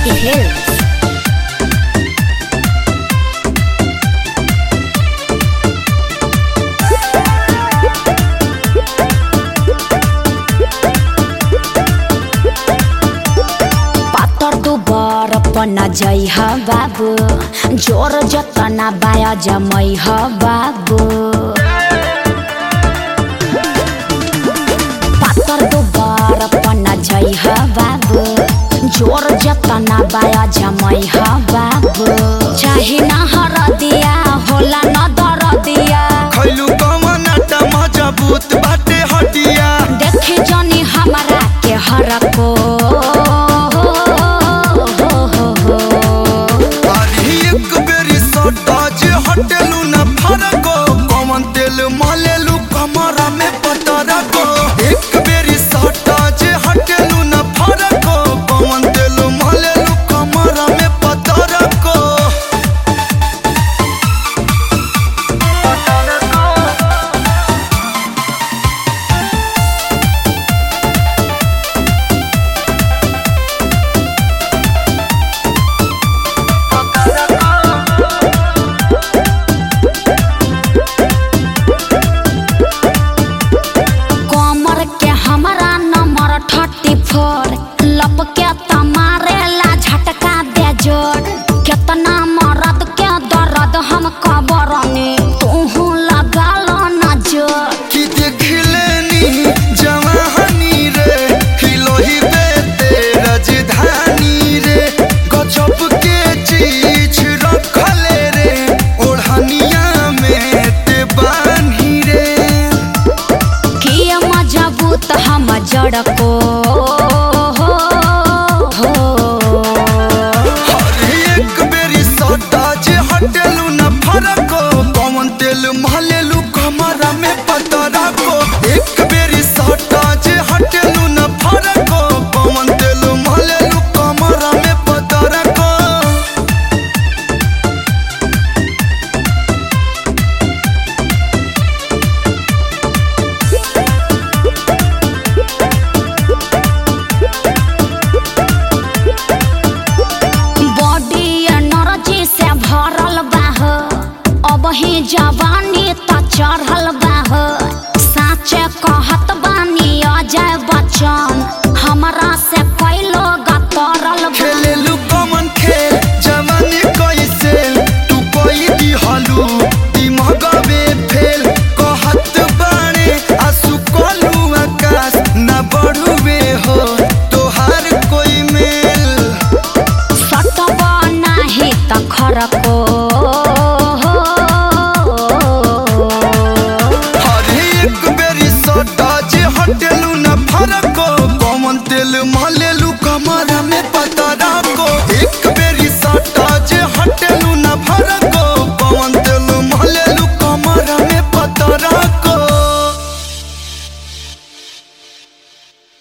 Shakti Hills. पातर दुबर पना जई ह बाबू जोर जतना बाया जमई ह बाबू पातर दुबर पना जई ह बाबू जोर जतना बाया जमई ह बाबू चाहे न हर दिया होला न दर दिया खैलू कवन आटा मजबूत बाटे हटिया देखे जनी हमारा के हर को अरे एक बेरी सटा जे हटेलू न फरको कवन तेल मलेलू कमरा में पतरा को एक बेरी सटा जे हटेलू न फरको कवन तेल मलेलू कमरा में पतरा को कमर के हमारा नंबर थर्टी फोर लप के तमारे ला झटका दे जोर केतना मरद के दर्द हम कबरनी तू लगा लो न जोर कि देखलेनी जवानी रे हिलोही बेते राजधानी रे गजब के चीज रखले रे ओढ़निया में ते बानी रे किए मजबूत हम जड़ को अरे एक बेरी सटा जे हटेलू न फरको पवन तेल महलेलू कमरा में पतरा को एक बेरी सटा जे हटेलू न फरको पवन तेल महलेलू कमरा में पतरा को बॉडी एनर्जी से भरल बा हो अब ही जवानी त चढ़ल बा